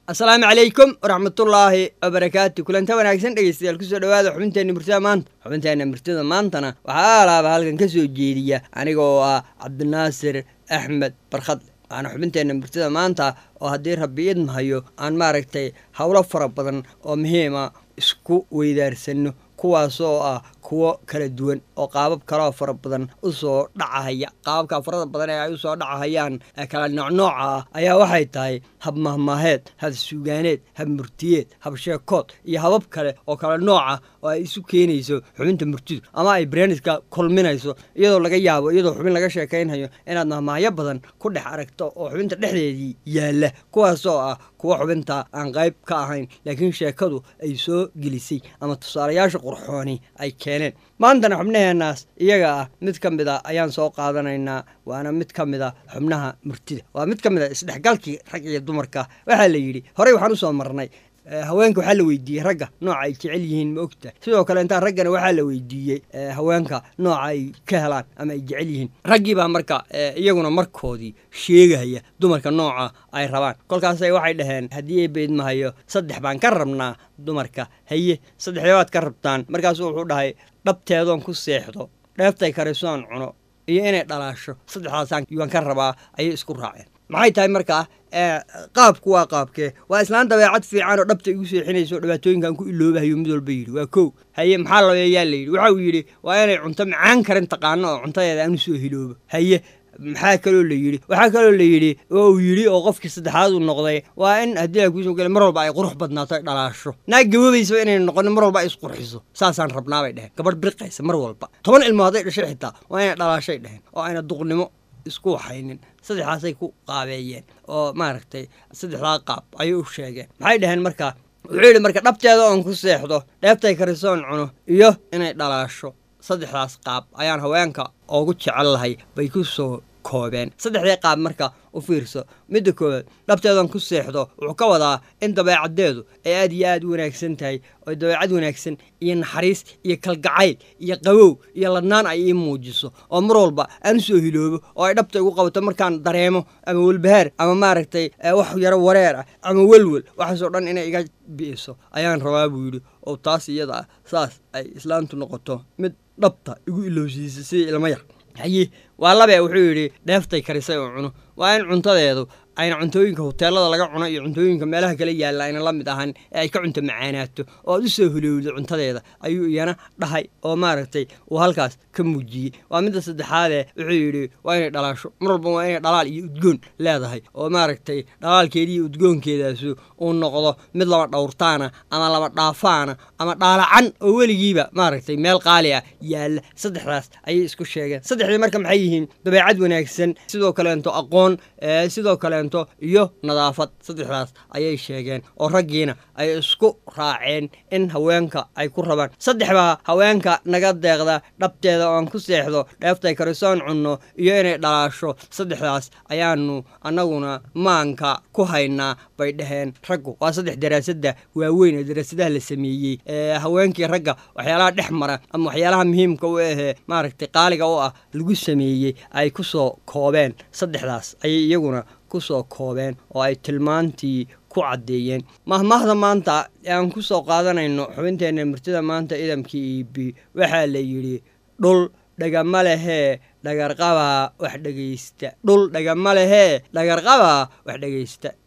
asalaamu calaykum waraxmatullaahi wabarakaatu kulanta wanaagsan dhegeystayaal kusoo dhawaada xubinteenna murtida maanta xubinteenna murtida maantana waxaa alaaba halkan ka soo jeediya aniga oo ah cabdinaasir axmed barkhadle waana xubinteenna murtida maanta oo haddii rabbi idmahayo aan maaragtay howlo fara badan oo muhiima isku weydaarsano kuwaas oo ah kuwo kala duwan oo qaabab kaleoo fara badan usoo dhacahaya qaababka farada badan ee ay usoo dhacahayaan ee kala noocnooca ah ayaa waxay tahay hab mahmaaheed hab suugaaneed hab murtiyeed hab sheekood iyo habab kale oo kala nooca oo ay isu keenayso xubinta murtidu ama ay breniska kulminayso iyadoo laga yaabo iyadoo xubin laga sheekaynhayo inaad mahmaahyo badan ku dhex aragto oo xubinta dhexdeedii yaalla kuwaasoo ah kuwa xubinta aan qayb ka ahayn laakiin sheekadu ay soo gelisay ama tusaalayaasha qurxooni ay keeneen maantana xubnaheenaas iyaga ah mid ka mid a ayaan soo qaadanaynaa waana mid ka mid a xubnaha murtida waa mid ka mid a isdhexgalkii rag iyo dumarka waxaa la yidhi horey waxaan usoo marnay haweenka waxaa la weydiiyey ragga nooca ay jecel yihiin ma ogta sidoo kale intaa raggana waxaa la weydiiyey haweenka nooca ay ka helaan ama ay jecel yihiin raggii baa marka iyaguna markoodii sheegaya dumarka nooca ay rabaan kolkaasay waxay dhaheen haddii ay beydmahayo saddex baan ka rabnaa dumarka haye saddexdee baad ka rabtaan markaasuu wuxuu dhahay dhabteedoon ku seexdo dheeftay karisoon cuno iyo inay dhalaasho saddexdaasaan waan ka rabaa ayay isku raaceen maxay tahay markaa qaabku waa qaabkee waa islaan dabeecad fiican oo dhabta igu seexinayso dhibaatooyinkan ku iloobahayo mid walba yidhi waa kow haye maxaa labeeyaa la yidhi waxa uu yidhi waa inay cunto macaan karin taqaano oo cuntadeeda aan usoo hiloobo haye maxaa kaloo la yidhi waxaa kaloo la yidhi oo uu yidhi oo qofkii saddexaad uu noqday waa in haddii la kuusoo gela mar walba ay qurux badnaato ay dhalaasho naag gaboobaysaba inay noqonin mar walba ay isqurxiso saasaan rabnaa bay dheheen gabadh birqaysa mar walba toban ilmo hadday dhashay xitaa waa inay dhalaashay dheheen oo ayna duqnimo isku waxaynin saddexdaasay ku qaabeeyeen oo maaragtay saddexdaa qaab ayay u sheegeen maxay dhaheen markaa wuxuu yidhi marka dhabteeda oon ku seexdo dheebtay karisoon cuno iyo inay dhalaasho saddexdaas qaab ayaan haweenka oogu jecel lahay bay ku soo koobeen saddexdii qaab marka u fiirso midda koowaad dhabteedan ku seexdo wuxuu ka wadaa in dabeecaddeedu ay aad iyo aad u wanaagsan tahay oo dabeecad wanaagsan iyo naxariis iyo kalgacayl iyo qabow iyo ladnaan ay ii muujiso oo mar walba aan usoo hiloobo oo ay dhabta igu qabato markaan dareemo ama welbahaar ama maaragtay wax yaro wareer ah ama welwel waxaasoo dhan inay iga bi'iso ayaan rabaa buu yidhi oo taas iyada ah saas ay islaantu noqoto mid dhabta igu ilowsiisa sidii ilmo yar haye waa labe wuxuu yidhi dheeftay karisay oo cuno waa in cuntadeedu ayna cuntooyinka hoteelada laga cuno iyo cuntooyinka meelaha kala yaalla ayna la mid ahan ee ay ka cunto macaanaato oo aad u soo hulowdo cuntadeeda ayuu iyana dhahay oo maaragtay uu halkaas ka muujiyey waa midda saddexaadee wuxuu yidhi waa inay dhalaasho mar walba waa inay dhalaal iyo udgoon leedahay oo maaragtay dhalaalkeediiyo udgoonkeedaasu uu noqdo mid laba dhowrtaana ama laba dhaafaana ama dhaalacan oo weligiiba maaragtay meel qaali ah yaalla saddexdaas ayay isku sheegeen saddexdii marka maxay yihiin dabeecad wanaagsan sidoo kaleento aqoon sidoo kale iyo nadaafad saddexdaas ayay sheegeen oo raggiina ay isku raaceen in haweenka ay ku rabaan saddex baa haweenka naga deeqda dhabteeda oan ku seexdo dheeftay karisoon cunno iyo inay dhalaasho saddexdaas ayaanu annaguna maanka ku haynaa bay dhaheen raggu waa saddex daraasadda waaweyn ee daraasadaha la sameeyey ee haweenkii ragga waxyaalaha dhex mara ama waxyaalaha muhiimka u ahee maaragtay qaaliga u ah lagu sameeyey ay ku soo koobeen saddexdaas ayay iyaguna kusoo koobeen oo ay tilmaantii ku caddeeyeen mahmaahda maanta ee aan ku soo qaadanayno xubinteenna murtida maanta idamkii iibi waxaa la yidhi dhul dhagama lehee dhagarqabaa wax dhegaysta dhul dhagama lehee dhagarqabaa wax dhegaysta